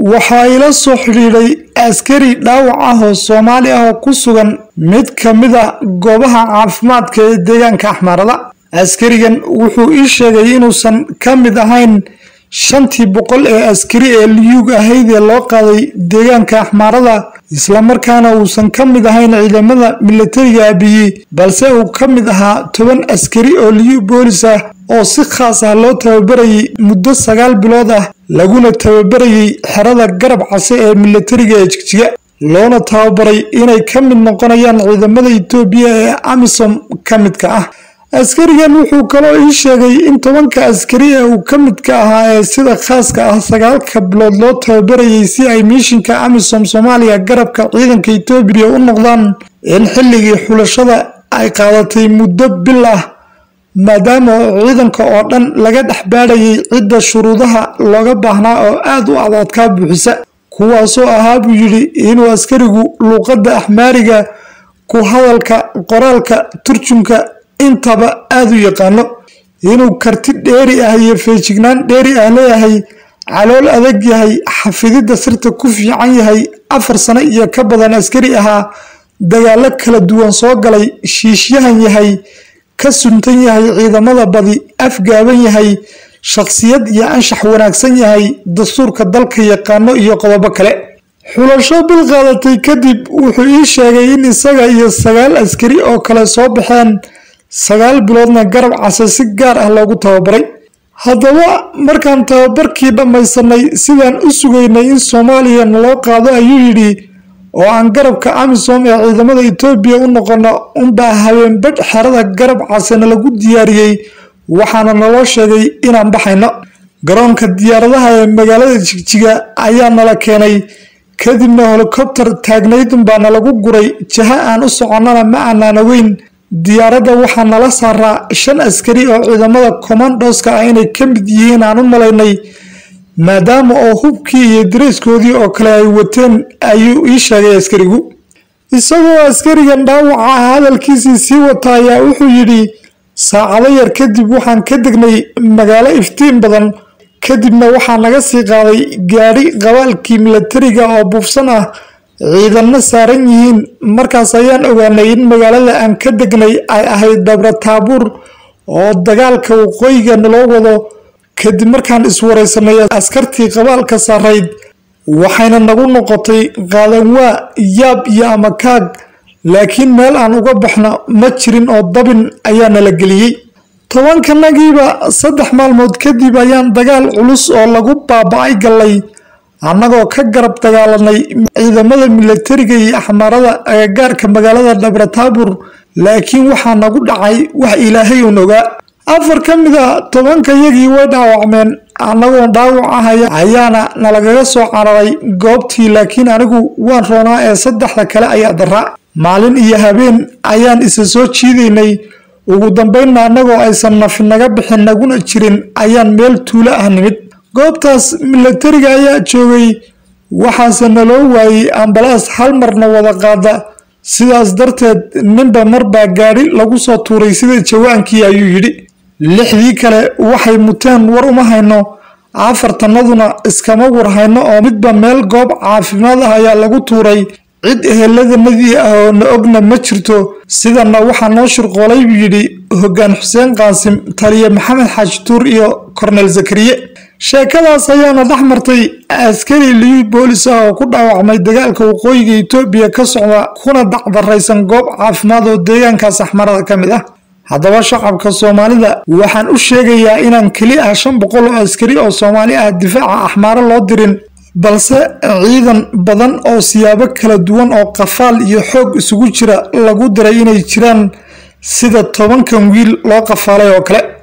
waxaa ila soo xidhiidhay askari dhaawac ah oo soomaali ah oo ku sugan mid ka mid a goobaha caafimaadka ee deegaanka axmaarada askarigan wuxuu ii sheegay inuusan ka mid ahayn shantii boqol ee askari ee liyuug ahayd ee loo qaaday deegaanka axmaarada islamarkaana uusan ka mid ahayn ciidamada milatariga abiyi balse uu ka mid ahaa toban askari oo liyu boolis ah oo si khaas ah loo tababarayay muddo sagaal bilood ah laguna tababarayay xerada garab case ee milatariga ee jigjiga loona tababaray inay ka mid noqonayaan ciidamada itoobiya ee amisom ka midka ah askarigan wuxuu kaloo ii sheegay in tobanka askari ee uu ka midka ahaa ee sida khaaska ah sagaalka bilood loo tababarayay si ay miishinka amisom soomaaliya garabka ciidanka itoobiya u noqdaan in xilligii xulashada ay qaadatay muddo bil ah maadaama oo ciidanka oo dhan laga dhex baadhayay cidda shuruudaha looga baahnaa oo aad u adadkaa buuxisa kuwaasoo ahaa buu yidhi inuu askarigu luuqadda axmaariga ku hadalka qoraalka turjumka intaba aada u yaqaano inuu karti dheeri ah iyo feejignaan dheeri ah leeyahay calool adag yahay xafididda sirta ku fiican yahay afar sano iyo ka badan askari ahaa dagaalo kala duwan soo galay shiishyahan yahay ka suntan yahay ciidamada badi afgaaban yahay shakhsiyad iyo anshax wanaagsan yahay dastuurka dalka yaqaano iyo qodobo kale xulasho bil qaadatay kadib wuxuu ii sheegay in isaga iyo sagaal askari oo kale soo baxeen sagaal biloodna garab case si gaar ah loogu tababaray haddaba markaan tababarkii dhammaysanay sidaan u sugaynay in soomaaliya naloo qaado ayuu yidhi oo aan garabka amisom ee ciidamada itoobiya u noqono unbaa habeenbadh xerada garab casena lagu diyaariyey waxaana naloo sheegay inaan baxayno garoonka diyaaradaha ee magaalada jigjiga ayaa nala keenay kadibna helikobtar taagnaydunbaa nalagu guray jaha aan u soconnana ma aanaan ogeyn diyaaradda waxaa nala saaraa shan askari oo ciidamada commandoska ah inay ka mid yihiin aan u malaynay maadaama oo hubkii iyo dareyskoodii oo kale ay wateen ayuu ii sheegay askarigu isagoo askarigan dhaawaca ah hadalkiisii sii wata ayaa wuxuu yidhi saacado yar kadib waxaan ka degnay magaalo iftiin badan kadibna waxaa naga sii qaaday gaadhi qabaalkii milatariga oo buufsan ah ciidanna saaran yihiin markaas ayaan ogaanay in magaalada aan ka degnay ay ahayd dabra taabuur oo dagaalka waqooyiga naloo wado kadib markaan iswaraysanay askartii qabaalka saarayd waxayna nagu noqotay qaadanwaa yaab iyo amakaag laakiin meel aan uga baxno ma jirin oo dabin ayaa nala geliyey tobankanagiiba saddex maalmood kadib ayaan dagaal culus oo lagu baaba-ay gallay annagoo ka garab dagaalanay ciidamada milatariga iyo axmaarada agagaarka magaalada dhabrataabur laakiin waxaa nagu dhacay wax ilaahay un ogaa afar ka mid a tobanka yagii way dhaawacmeen annagoo dhaawac ahaya ayaana nalagaga soo cararay goobtii laakiin anigu waan roonaa ee saddexda kale ayaa daraa maalin iyo habeen ayaan isa soo jiidaynay ugu dambeynna annagoo aysan nafi naga bixin naguna jirin ayaan meel tuulo ah nimid goobtaas milatariga ayaa joogay waxaase naloo waayey ambalaas hal marna wada qaada sidaas darteed ninba marbaa gaadhi lagu soo tuuray sida jawaankii ayuu yidhi lixdii kale waxay muteen war uma hayno afartanaduna iskama war hayno oo midba meel goob caafimaad ah ayaa lagu tuuray cid eheladanadii ah oo na ogna ma jirto sidanna waxaa noo shirqoolay buu yidhi hoggaan xuseen qaasim taliye maxamed xaaji tuur iyo kornel zakariye sheekadaas ayaana dhex martay askari liyu boolis ah oo ku dhaawacmay dagaalka waqooyiga itoobiya ka socda kuna dacdaraysan goob caafimaad oo deegaankaas axmarada ka mid ah haddaba shacabka soomaalida waxaan u sheegayaa inaan keli ah shan boqol oo askari oo soomaali ah difaaca axmaaro loo dirin balse ciidan badan oo siyaabo kala duwan oo qafaal iyo xoog isugu jira lagu diray inay jiraan sida tobankan wiil loo qafaalay oo kale